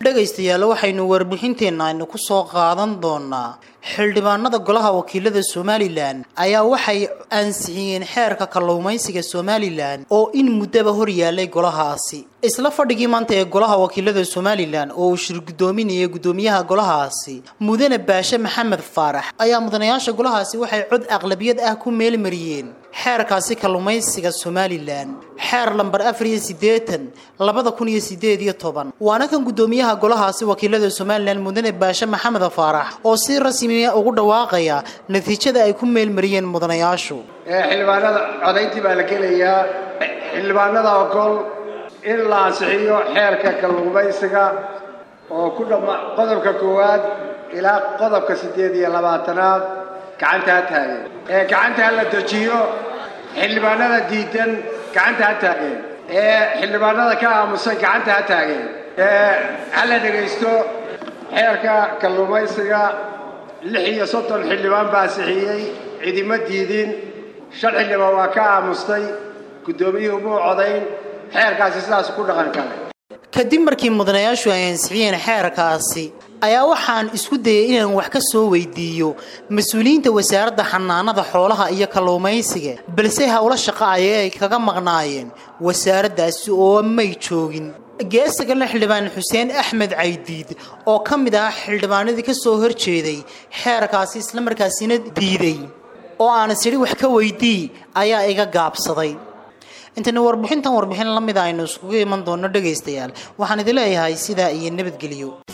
dhegaystayaal waxaynu warbixinteenna aynu ku soo qaadan doonaa xildhibaanada golaha wakiilada somalilan ayaa waxay ansixiyeen xeerka kalluumaysiga somalilan oo in muddaba hor yaalay golahaasi isla fadhigii maanta ee golaha wakiilada somalilan oo uu shir guddoominayay guddoomiyaha golahaasi mudane baashe maxamed faarax ayaa mudanayaasha golahaasi waxay cod aqlabiyad ah ku meelmariyeen xeerkaasi kalluumaysiga somalilan xeer lambar afar iyo siddeetan labada kun iyo sideed iyo toban waana kan guddoomiyaha golahaasi wakiilada somalilan mudane baashe maxamed faarax oo si rasmiya ugu dhawaaqaya natiijada ay ku meelmariyeen mudanayaashu xildhibaanada codayntii baa la gelayaa xildhibaanada ogol in la ansixiyo xeerka kalluumaysiga oo ku dhamma qodobka koowaad ilaa qodobka siddeed iyo labaatanaad gacanta ha taageen ee gacanta ha la dejiyo xildhibaanada diidan gacanta ha taageen ee xildhibaanada ka aamusan gacanta ha taageen ee ha la dhegaysto xeerka kalluumaysiga lix iyo soddon xildhibaan baa ansixiyey cidima diidin shan xildhibaan waa ka aamustay guddoomiyuhu muu codayn xeerkaasi sidaas ku dhaqan kale kadib markii mudanayaashu ay ansixiyeen xeerkaasi ayaa waxaan isku dayay inaan wax ka soo weydiiyo mas-uuliyiinta wasaaradda xanaanada xoolaha iyo kalluumaysiga balse howlo shaqo ayay ay kaga maqnaayeen wasaaraddaasi oo may joogin geesagale xildhibaan xuseen axmed caydiid oo ka mid ah xildhibaanadii ka soo horjeeday xeerkaasi islamarkaasina diiday oo aan isidhi wax ka weydii ayaa iga gaabsaday intayna warbixintan warbixin la mida aynu iskugu iman doonno dhegaystayaal waxaan idin leeyahay sidaa iyo nabadgelyo